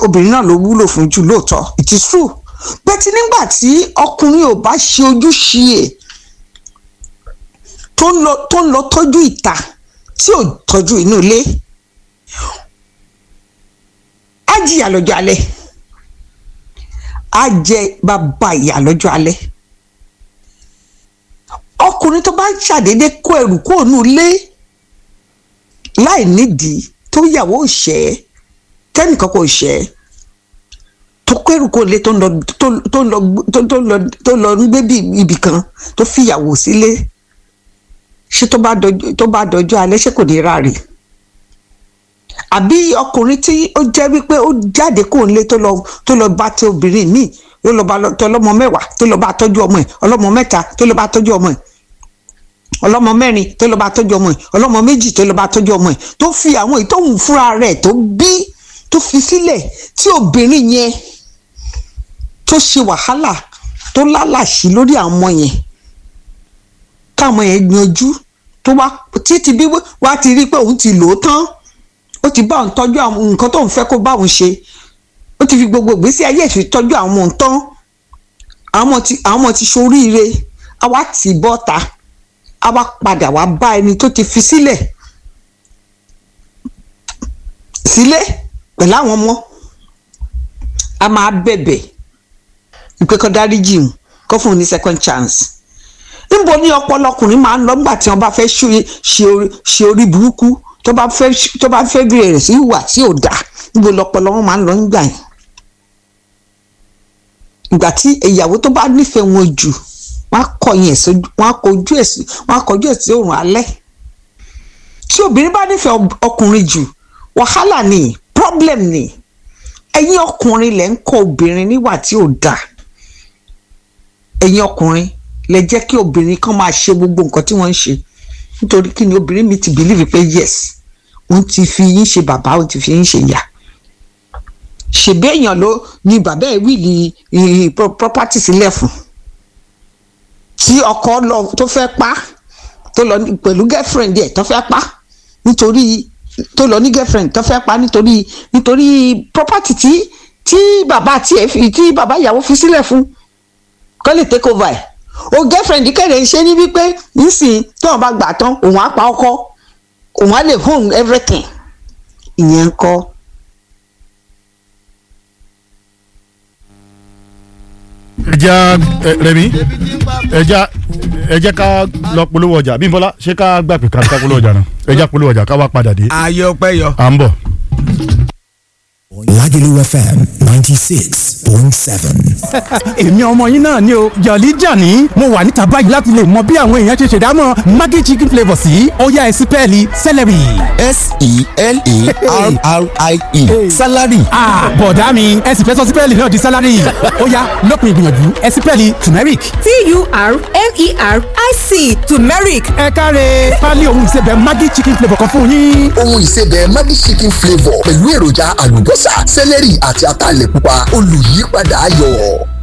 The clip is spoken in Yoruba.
obìnrin náà ló wúlò fún jù lóòótọ́ it is true bẹ́tí nígbà tí ọkùnrin ò bá ṣe ojúṣe ẹ̀ tó ń lọ tó ń lọ tọ́jú ìta tí ò tọ́jú inú ilé á jìyà lọ́jọ́ alẹ́ á jẹ bàbá ìyà lọ́jọ́ alẹ́ ọkùnrin tó bá ṣàdédé kó ẹrù kúrò nínú ilé láì nídìí tó yàwó ṣẹ́ tẹ́nìkan kò ṣẹ́ tó kó ẹrù kúrò nílé tó ń lọ tó ń lọ tó ń lọ tó ń lọ ń gbé bí ibì kan tó fìyàwó sílé ṣé tó bá dọjọ́ tó bá dọjọ́ alẹ́ ṣé kò ní ráre àbí ọkùnrin tí ó jẹ́ wípé ó jáde kó ń lé tó lọ tó lọ bá tí obìnrin míì ló lọ bá tọlọ́mọ mẹ́wàá tó lọ bá tọ́jú ọmọ ẹ̀ ọlọ́mọ mẹ́ta tó lọ bá tọ́jú ọmọ ẹ̀ ọlọ́mọ mẹ́rin tó lọ bá tọ́jú ọmọ ẹ̀ ọlọ́mọ méjì tó lọ bá tọ́jú ọmọ ẹ̀ tó fi àwọn ìtòhùn fúnra rẹ̀ tó bí tó fi sílẹ̀ tí obìnrin yẹn tó ṣe wàhálà tó lálàṣí lórí àwọn ọmọ yẹn káwọn yẹn yanjú tó wá títí bí wá ti rí pé òun ti lò ó tán ó ti bá òun tọ́jú àwọn nǹkan tóun fẹ́ kó bá òun ṣe ó ti fi gbogbo ìgbésí ayé ẹ̀ fi tọ́jú àwọn ọmọ tán àwọn ọmọ ti àwọn ọmọ ti ṣoríire á wá tì í bọ́ta á wá padà wá bá ẹni tó ti fi sílẹ̀ sílé pẹ̀lú àwọn ọmọ a máa bẹ̀bẹ̀ ìpè kan dáríjì ń kó fún un ní second chance níbo ni ọpọlọ ọkùnrin máa ń lọ nígbà tí wọn bá fẹ́ ṣe orí burúkú tó bá fẹ́ tó bá fẹ́ bẹ̀rẹ̀ rẹ̀ sí ìwà tí ò dáa níbo lọpọlọ wọn máa ń lọ nígbà yẹn ìgbà tí ìyàwó tó bá nífẹ̀ẹ́ wọn jù wọn á kọyìn ẹ̀ sójú wọn á kojú ẹ̀ sí wọn á kọjú ẹ̀ sí òrùn alẹ́ tí obìnrin bá nífẹ̀ẹ́ ọkùnrin jù wàhálà ni problem ni ẹ̀yin ọkùnrin lẹ ń kọ́ obìnrin níwà tí ò dáa ẹ̀yin ọkùnrin lẹ jẹ́ kí obìnrin kan máa ṣe gbogbo nǹkan tí wọ́n ń ṣe nítorí kí ni obìnrin mi ti believe pé yes òun ti fi yín ṣe bàbá òun ti fi yín ṣe ìyá ṣèbí èèyàn ló ní bàbá ẹ̀ wíìlì property sílẹ̀ fún tí ọkọ lọ tó fẹ́ pa tó lọ pẹ̀lú girlfriend ẹ̀ tó fẹ́ pa nítorí tó lọ ní girlfriend tó fẹ́ pa nítorí nítorí property tí tí bàbá tiẹ̀ fi tí bàbá ìyàwó fi sílẹ̀ fún kó lè take over ẹ̀ o girlfriend kéde ṣe ní wípé nísìnyí tí wọn bá gbà tán òun á pa ọkọ òun á lè home everything ìyẹn ń kọ́. ẹja rẹmi ẹja ẹjẹ ká lọ polówó ọjà Bímbọ́lá ṣé ká gbà pé ká ká polówó ọjà náà ẹja polówó ọjà ká wá padà dé. ayé ọpẹ yọ. à ń bọ̀. Lagelu FM ninety six point seven. èmi ọmọ yín náà ni o jọ̀lí jàní mo wà níta báyìí láti lè mọ bí àwọn èèyàn ṣe ṣèdámọ̀ maggi chicken flavour sí ọ̀yá ẹ̀sìn pẹ́ẹ́lí celery. s-e-l-e-r-r-i-e salary. bọ̀dá mi ẹ sì fẹ́ sọ sípẹ́ẹ̀lì náà di salary ọ̀yá lópin ìgbìyànjú ẹ sípẹ́ẹ̀lì turmeric. t-u-r-m-e-r-i-c turmeric ẹ káre pálí ohun ìsebẹ̀ maggi chicken flavour kan fún yín. ohun ìsebẹ̀ Maggi chicken flavour pẹ̀lú èròjà àlùbọ́sà sẹ́lẹ̀rì àti ataalẹ̀ pupa olùyípadà ayọ̀.